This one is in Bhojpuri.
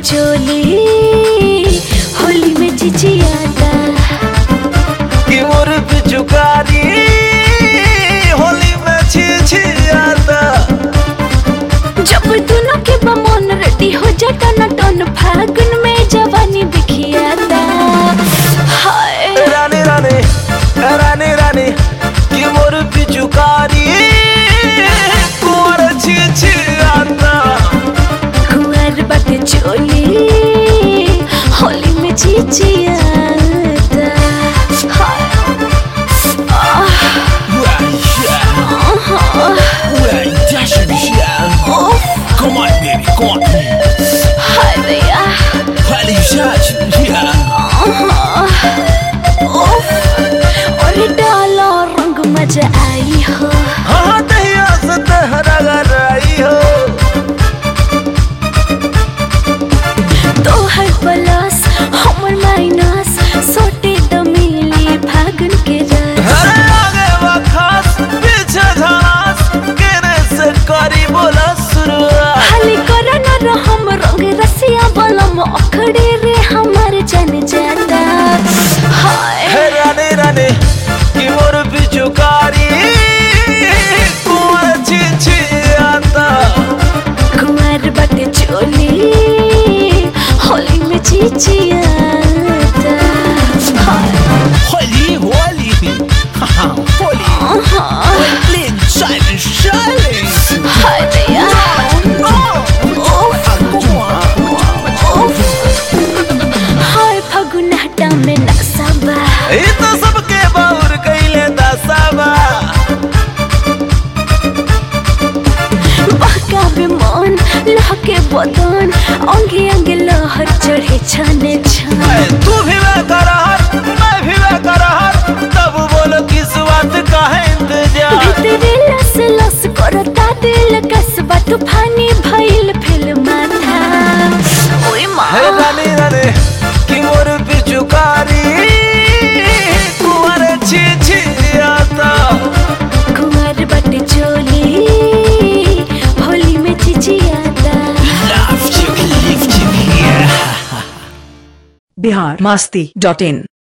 चोली होली में चिचियाता कि मोर पिचुकारी होली में छी छी आता जब दोनों के बमन रेडी हो जाता ना टन फागुन में जवानी बिखियाता हाय रानी रानी रानी रानी कि मोर पिचुकारी कुंवर छी छी आता कुंवर बाटे चोली होली में चिचियाता हाय आह, उफ, हाय भैया उफ, और डालो रंग मजा आई हो हाँ दहिया से तहरा गराई हो तोहर प्लस हमर माइनस सोटे द मिली फागुन के रस अरे आगे बखास पीछे झांस केने से करी बोला शुरुआत खाली कर न रहम रंग रसिया बलम अखड़े रे हमर जन जाता हाय है रानी रानी कि मोर पिचुकारी कुंवर छी छी आता कुंवर बटे चोली होली में चिचियाता हाय Holy, holy, haha, holy, holy, shining, shining. हाय भैया उफ, उफ। हाय फगुनाटा में नक्साबा ई तो सबके बाउर कैले दसाबा बहकावे मन लहके बदन अंगे अंगे लहर चढ़े छने छन ऐ तू भी वे करहर मैं भी वे करहर तब बोलो किस बात का है इंतजार भीतरे लस लस करता दिल कसबा तूफानी भइल फिल माथा ओए है माँ रानी रानी कि मोर पिचुकारी कुंवर छी छी आता कुंवर बट चोली होली में चिचियाता Love you, lift you, yeah. Bihar Masti dot in